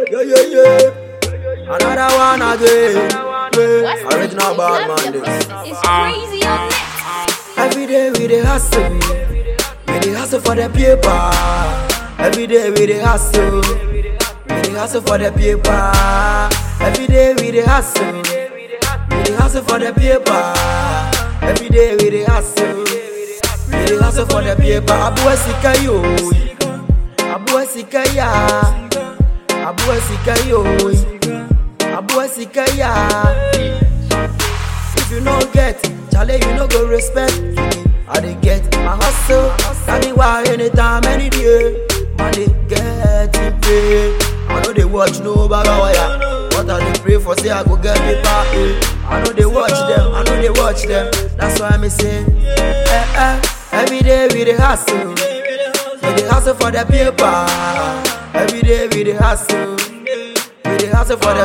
Yeah, yeah, yeah. Another one again. Yeah. Original bad man this. It's crazy on it. Every day we dey hustle. We dey hustle for the paper. Every day we dey hustle. We dey hustle for the paper. Every day we dey hustle. We dey hustle for the paper. Every day we dey hustle. We dey hustle for the paper. Abuwa sika yo. Abuwa sika ya. Abuwa sika yo. Abuwa sika ya. If you no get, chale you no go respect. I dey get my hustle. Tell me why anytime, any day. Man dey get it pay. I know they watch no baga wire. But I dey pray for say I go get paper. Eh. I know they watch them. I know they watch them. That's why me say, eh eh. Every day we dey hustle. We dey hustle for the paper. Every day we dey hustle. We dey hustle for the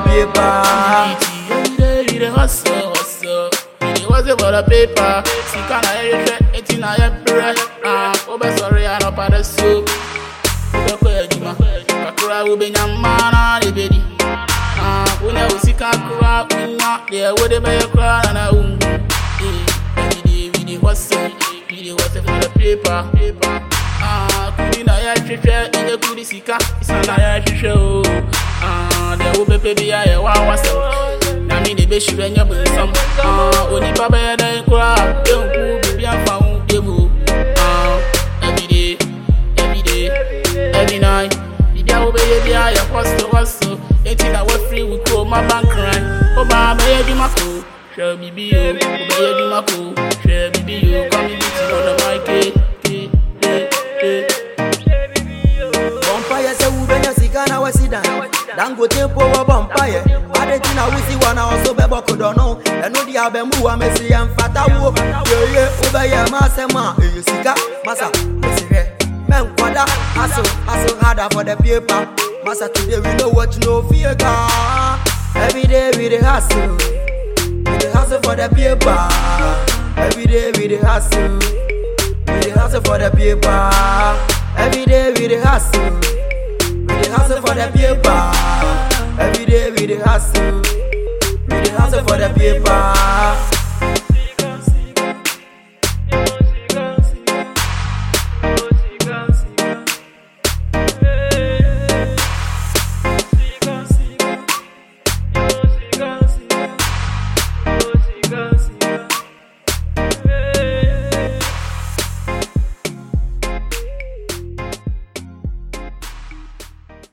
paper. Every day we dey hustle, hustle. We dey hustle for the paper. Sika na yẹ hwẹ, eti na yẹ brẹ. Ah, o bẹ sọrọ ya n'ọpa dẹ so. O bẹ kọ ẹdwuma. Kakura wo bẹ nya mmaa na de bẹ di. Ah, wo na o sika kura wo nya deɛ wo de bɛ yɛ kura na na wo mu. Eh, every day we dey hustle. We dey hustle for the paper. paper. Ah, kudi na yɛ hwehwɛ, ɛnyɛ kudi sika. Isa na yɛ hwehwɛ o. Ah, deɛ wo pɛpɛ bi ayɛ wa wasɛm. Na mi de bɛ hyerɛ nyɛ bɔ nsɛm. Ah, onipa bɛyɛ dɛn koraa, ɛnku biribi afa ho yɛ mu. Ah, every day, every day, every night. Biribi a wo bɛyɛ bi ayɛ hustle hustle. Eti na wafiri wo kurom aba nkran. Ɔbaa bɛyɛ adwuma ko. Hwɛ biribi o, wobɛyɛ adwuma ko. Hwɛ biribi o, come beat it on the mic. eh, eh, eh, eh. Bumpire say we benya sika na we sit down. Dangote po wa bumpire. Adeti na we see one also be boko dono. Eno di abemu wa mesi em fata wo. Ye ye ube ye ma se ma. Eye sika masa mesi re. Men kwada hustle hustle harder for the paper. Masa today we know what you know fear God. Every day we dey hustle. We dey hustle for the paper. Every day we dey hustle. We dey hustle for the paper. Every day we dey hustle. We dey hustle for the paper. Every day we dey hustle. We dey hustle for the paper.